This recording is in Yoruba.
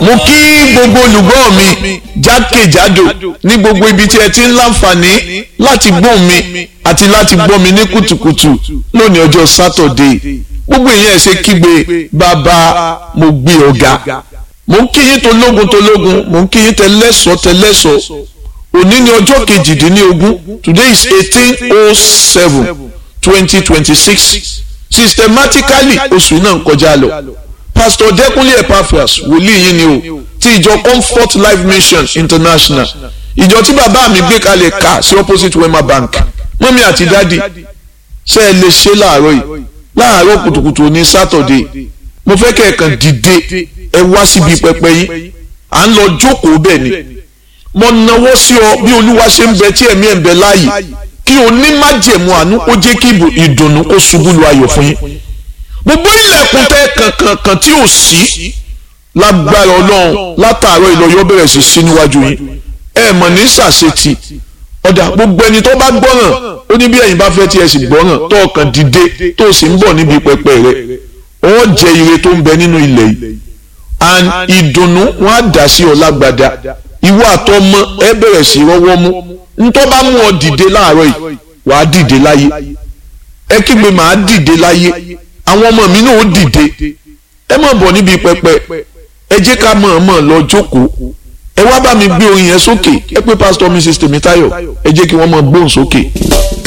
mo kí gbogbo olùgbọ́ mi jákèjádò ní gbogbo ibi tí ẹ ti ń láǹfààní láti gbọ́ mi àti láti gbọ́ mi ní kùtùkùtù lónìí ọjọ́ sátọ̀dé gbogbo èèyàn ẹ̀ ṣe kígbe bàbá mo gbé ọ̀gá mo ń kí yín tológun tológun mo ń kí yín tẹlẹ́sọ̀ tẹlẹ́sọ̀ òní ni ọjọ́ kejìdínlógún today is eighteen oh seven twenty twenty six systematically oṣù náà ń kọjá lọ pastor Dẹ́kúnlé Epaphras wòlíì yín ni o ti ìjọ Comfort Life Mission International ìjọ tí bàbá mi gbé kalẹ̀ ká sí opposite Wema Bank mọ́mí àti dádì ṣe é lè ṣe láàárọ̀ yìí láàárọ̀ kùtùkùtù ní sátọ̀dé mo fẹ́ kẹ́ ẹ̀ kàn dìde ẹ wá síbi pẹpẹ yín à ń lọ jókòó bẹ́ẹ̀ ni mo nawọ́ sí ọ bí olúwa ṣe ń bẹ tí ẹ̀mí ẹ̀ ń bẹ láàyè kí o ní májẹ̀mú àánú ó jẹ́ kí ìdùnnú kó ṣubú lu ayọ̀ fún yín gbogbo ilẹ̀kùn tẹ kankankan tí ò sí lágbára ọlọ́run látàárọ̀ ìlọ́yọ̀ bẹ̀rẹ̀ sí sí níwájú yín ẹ mọ̀ ní sàṣetì ọ̀dà gbogbo ẹni tó bá gbọ́ràn ó ní bí ẹ̀yin bá fẹ́ tí ẹ sì gbọ́ràn tó ọkàn dìde tó sì ń bọ̀ níbi pẹpẹ rẹ ó jẹ ire tó ń bẹ nínú ilẹ̀ yìí and ìdùnnú wọn á dà sí ọ lágbádá ìwọ àtọmọ ẹ bẹ̀rẹ̀ sí rọwọ́ mú ntọ́ bá mú ọ dìde láàárọ̀ yìí wàá dìde láyé ẹ kígbe màá dìde láyé àwọn ọmọ mi náà ó dìde ẹ má bọ̀ níbi pẹpẹ ẹ jẹ́ ká mọ̀ọ́mọ̀ lọ jókòó ẹ wá bá mi gbé orin yẹn sókè ẹ pé pásítọ̀ mrs tèmítáyọ̀ ẹ jẹ́ kí wọ́n mọ̀ gbóhùn sókè.